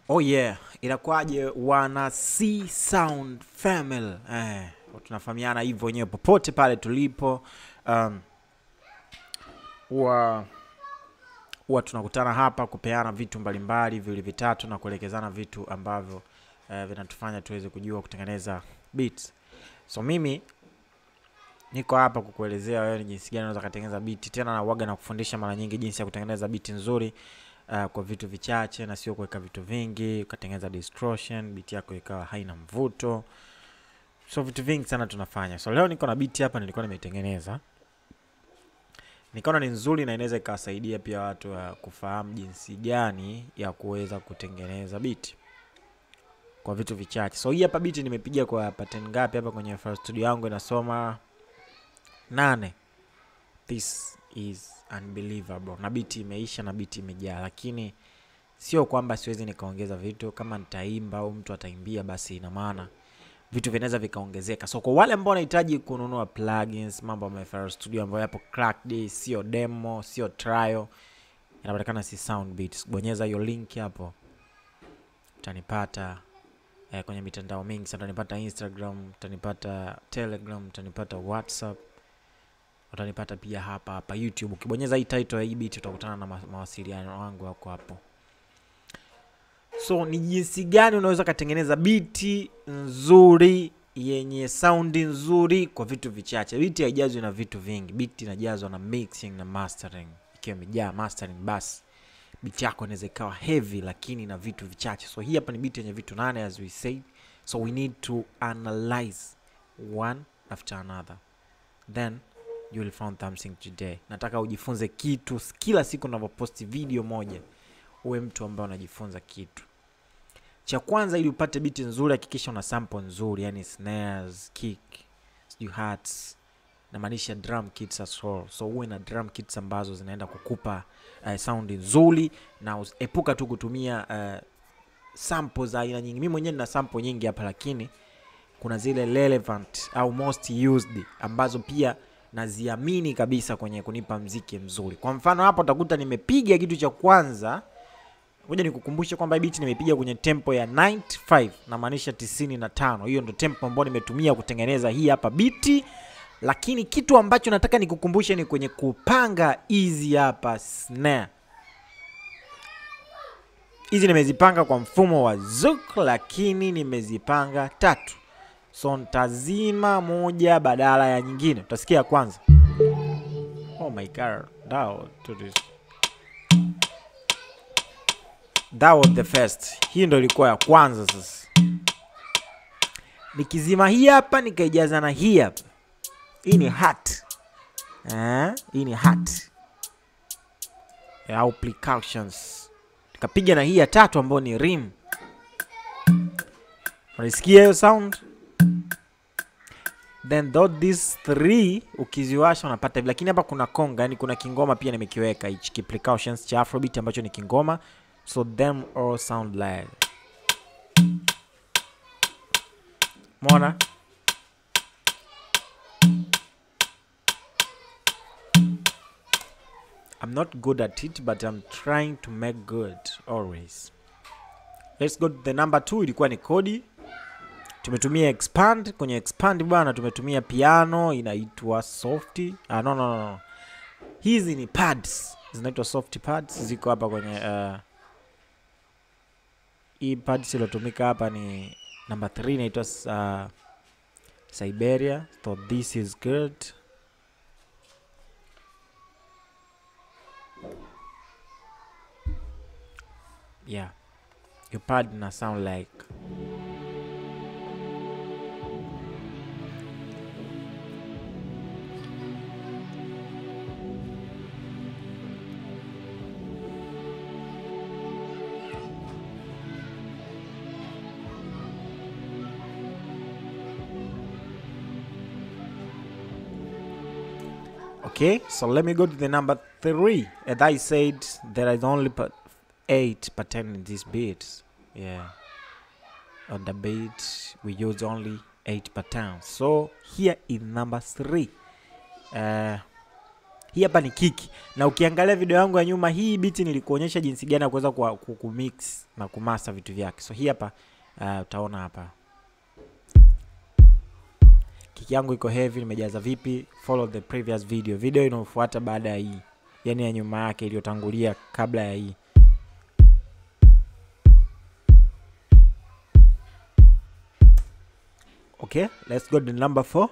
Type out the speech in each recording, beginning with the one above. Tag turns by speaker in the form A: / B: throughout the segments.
A: Oh yeah, inakuwaje wana C Sound Family? Eh, tunafahamiana hivyo wenyewe popote pale tulipo. Um, huwa huwa tunakutana hapa kupeana vitu mbalimbali viwili vitatu na kuelekezana vitu ambavyo eh, vinatufanya tuweze kujua kutengeneza beats. So mimi niko hapa kukuelezea wewe ni jinsi gani unaweza kutengeneza beat, tena na uwaga na kufundisha mara nyingi jinsi ya kutengeneza beat nzuri uh, kwa vitu vichache na sio kuweka vitu vingi, ukatengeneza distortion, beat yako ikawa haina mvuto. So vitu vingi sana tunafanya. So leo niko na beat hapa nilikuwa nimeitengeneza. Nikaona ni nzuri na inaweza ikawasaidia pia watu uh, kufahamu jinsi gani ya kuweza kutengeneza beat kwa vitu vichache. So hii hapa beat nimepiga kwa pattern ngapi hapa kwenye FL Studio yangu inasoma nane. This is unbelievable. Na beat imeisha na beat imejaa, lakini sio kwamba siwezi nikaongeza vitu. Kama nitaimba au mtu ataimbia, basi ina maana vitu vinaweza vikaongezeka. So kwa wale ambao wanahitaji kununua plugins, mambo ya FL Studio ambayo yapo cracked, sio demo, sio trial, inapatikana si Sound Beats. Bonyeza hiyo link hapo, utanipata eh, kwenye mitandao mingi sana. Utanipata Instagram, utanipata Telegram, utanipata WhatsApp, utanipata pia hapa hapa YouTube. Ukibonyeza hii title ya hii beat utakutana na ma mawasiliano wangu wako hapo. So ni jinsi gani unaweza ukatengeneza biti nzuri yenye saundi nzuri kwa vitu vichache. Biti haijazwi na vitu vingi, biti inajazwa na mixing na mastering. Ikiwa imejaa mastering, basi biti yako inaweza ikawa heavy, lakini na vitu vichache. So hii hapa ni biti yenye vitu nane as we say, so we need to analyze one after another then you will find something today. Nataka ujifunze kitu kila siku unavyoposti video moja, uwe mtu ambaye unajifunza kitu. Cha kwanza, ili upate biti nzuri, hakikisha una sample nzuri, yani snares, kick, sijui hats, namaanisha drum kits as well. So uwe na drum kits ambazo zinaenda kukupa uh, sound nzuri, na us- epuka tu kutumia uh, sample za aina nyingi. Mimi mwenyewe nina sample nyingi hapa, lakini kuna zile relevant au most used ambazo pia naziamini kabisa kwenye kunipa mziki mzuri. Kwa mfano hapa utakuta nimepiga kitu cha kwanza, ngoja nikukumbushe kwamba hii beat nimepiga kwenye tempo ya 95 namaanisha 95. Hiyo ndo tempo ambayo nimetumia kutengeneza hii hapa biti, lakini kitu ambacho nataka nikukumbushe ni kwenye kupanga hizi hapa snare. Hizi nimezipanga kwa mfumo wa Zouk, lakini nimezipanga tatu so ntazima moja badala ya nyingine. Utasikia ya kwanza. Oh my god, that was, to this. That was the first. Hii ndo ilikuwa ya kwanza. Sasa nikizima hii hapa nikaijaza na hii hapa, hii ni hat eh, hii ni hat au percussions, nikapiga na hii ya tatu ambayo ni rim. Unasikia hiyo sound? then though these three ukiziwasha unapata hivi, lakini hapa kuna konga, yani kuna kingoma pia nimekiweka hichi ki percussions cha afrobeat ambacho ni kingoma, so them all sound like mona I'm not good at it but I'm trying to make good always. Let's go to the number two, ilikuwa ni kodi tumetumia expand kwenye expand bwana tumetumia piano inaitwa soft ah, no, no, no, no. hizi ni pads zinaitwa soft pads ziko hapa kwenye uh, hii pads iliyotumika hapa ni number 3 inaitwa uh, siberia so this is good yeah your pad na sound like Okay, so let me go to the number three. As I said, there is only pa- eight pattern in this beat. Yeah, on the beat we use only eight patterns. So here is number three. Uh, hii hapa ni kiki na ukiangalia video yangu ya nyuma hii biti nilikuonyesha jinsi gani ya kuweza ku- ku- kumix na kumasa vitu vyake so hii hapa uh, utaona hapa kiki yangu iko heavy nimejaza vipi follow the previous video video inayofuata baada ya hii yani ya nyuma yake iliyotangulia kabla ya hii okay let's go to number four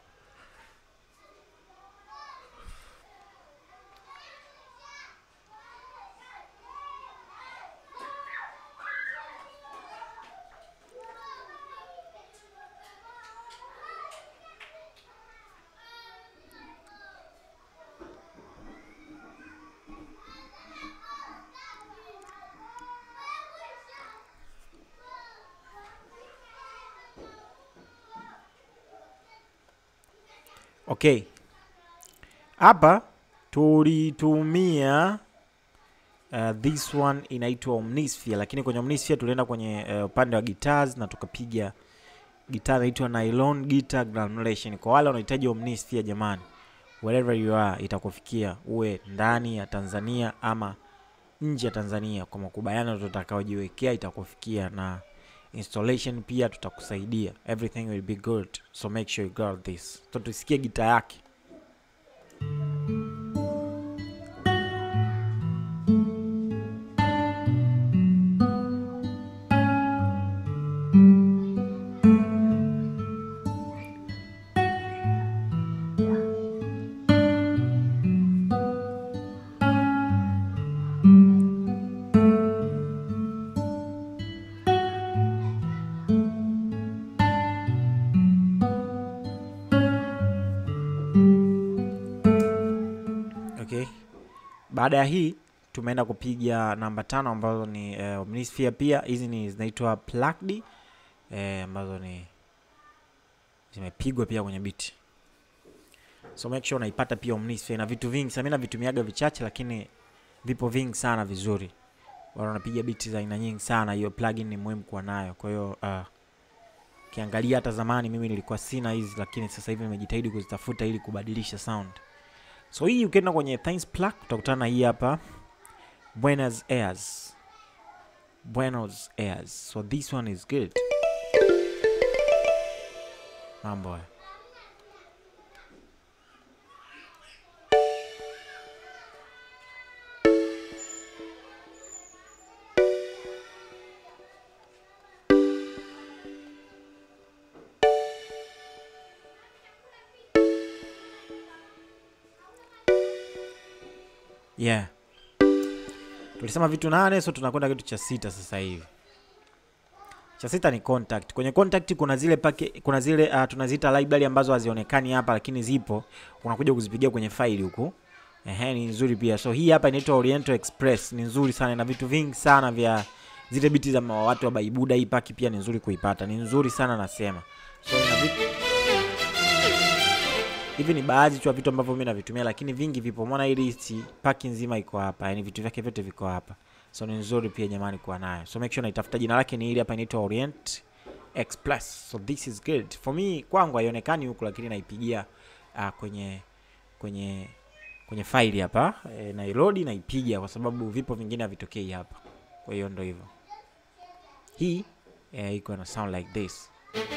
A: okay hapa tulitumia uh, this one inaitwa omnisphere lakini kwenye omnisphere tulienda kwenye uh, upande wa guitars na tukapiga gitaa inaitwa nylon guitar granulation kwa wale wanahitaji omnisphere jamani wherever you are itakufikia uwe ndani ya tanzania ama nje ya tanzania kwa makubaliano tutakaojiwekea itakufikia na installation pia tutakusaidia everything will be good so make sure you got this so tusikie gita yake okay baada ya hii tumeenda kupiga namba tano ambazo ni eh, omnisphere pia hizi ni zinaitwa plugged eh, ambazo ni zimepigwa pia kwenye biti so make sure unaipata pia omnisphere na vitu vingi sasa mimi navitumiaga vichache lakini vipo vingi sana vizuri wala unapiga biti za aina nyingi sana hiyo plugin ni muhimu kuwa nayo kwa hiyo uh, ukiangalia hata zamani mimi nilikuwa sina hizi lakini sasa hivi nimejitahidi kuzitafuta ili kubadilisha sound so hii ukienda kwenye Thanks Plug utakutana na hii hapa Buenos Aires Buenos Aires so this one is good mambo haya yeah tulisema vitu nane so tunakwenda kitu cha sita sasa hivi cha sita ni contact kwenye contact kuna zile pake, kuna zile uh, tunaziita library ambazo hazionekani hapa lakini zipo unakuja kuzipigia kwenye faili huku ehe ni nzuri pia so hii hapa inaitwa Oriental Express ni nzuri sana na vitu vingi sana vya zile biti za ma- watu wa baibuda hii paki pia ni nzuri kuipata ni nzuri sana nasema so ina vitu hivi ni baadhi tu ya vitu ambavyo mimi navitumia lakini vingi vipo mona hii list paki nzima iko hapa yani vitu vyake vyote viko hapa so ni nzuri pia jamani kuwa nayo so make sure naitafuta jina lake ni ili hapa inaitwa orient express so this is good for me kwangu haionekani huku lakini naipigia uh, kwenye kwenye kwenye faili hapa e, nairodi naipiga kwa sababu vipo vingine havitokei hapa kwa hiyo ndo hivyo hii eh, iko na sound like this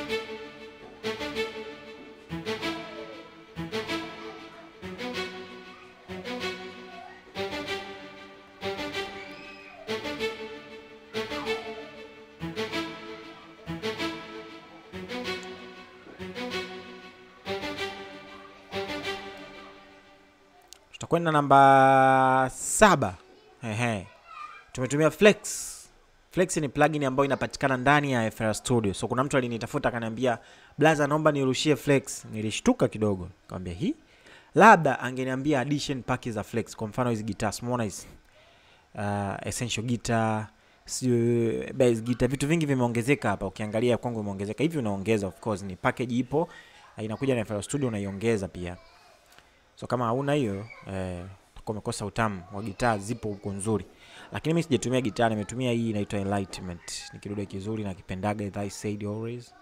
A: tutakwenda namba saba Ehe. tumetumia flex flex ni plugin ambayo inapatikana ndani ya FL studio so kuna mtu alinitafuta akaniambia blaza naomba nirushie flex nilishtuka kidogo nikamwambia hii labda angeniambia addition pack za flex kwa mfano hizi guitar umeona hizi uh, essential guitar sio bass guitar vitu vingi vimeongezeka hapa ukiangalia kwangu imeongezeka hivi unaongeza of course ni package ipo uh, inakuja na FL studio unaiongeza pia so kama hauna hiyo eh, utakuwa umekosa utamu wa gitaa zipo huko nzuri lakini mi sijatumia gitaa nimetumia hii inaitwa enlightenment ni kidude kizuri na kipendaga as I said always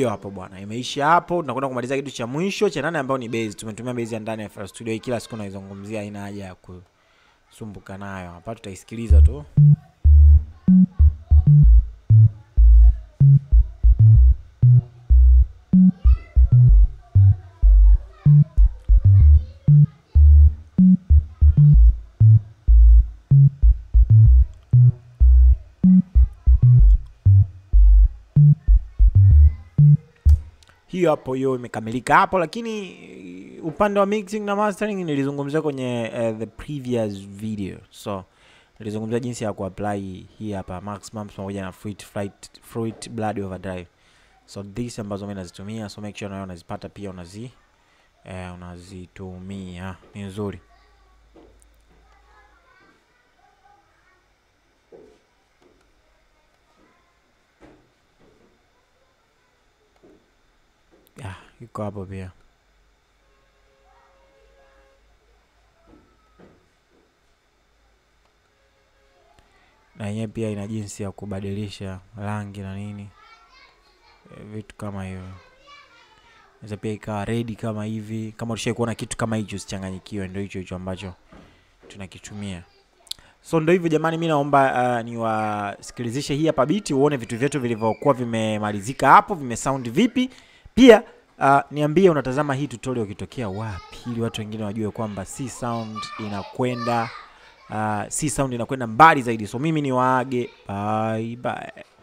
A: hiyo hapo bwana, imeisha hapo. Tunakwenda kumaliza kitu cha mwisho cha nane, ambayo ni base. Tumetumia base ya ndani ya FL Studio hii, kila siku naizungumzia, haina haja ya kusumbuka nayo. Hapa tutaisikiliza tu. hiyo hapo, hiyo imekamilika hapo, lakini upande wa mixing na mastering nilizungumzia kwenye uh, the previous video, so nilizungumzia jinsi ya kuapply hii hapa maximum pamoja na fruit flight fruit blood overdrive, so this ambazo mimi nazitumia, so make sure nayo unazipata pia unazi eh, unazitumia ni nzuri. ya iko hapo pia. Na yenyewe pia ina jinsi ya kubadilisha rangi na nini e, vitu kama hivyo. Inaweza pia ikawa redi kama hivi. Kama ulishai kuona kitu kama hicho, usichanganyikiwe, ndio hicho hicho ambacho tunakitumia. So ndio hivyo jamani, mi naomba uh, niwasikilizishe hii hapa biti, uone vitu vyetu vilivyokuwa vimemalizika hapo, vimesound vipi. Pia uh, niambie unatazama hii tutorial ukitokea wapi, ili watu wengine wajue kwamba C sound inakwenda uh, C sound inakwenda mbali zaidi. So mimi ni waage, bye bye.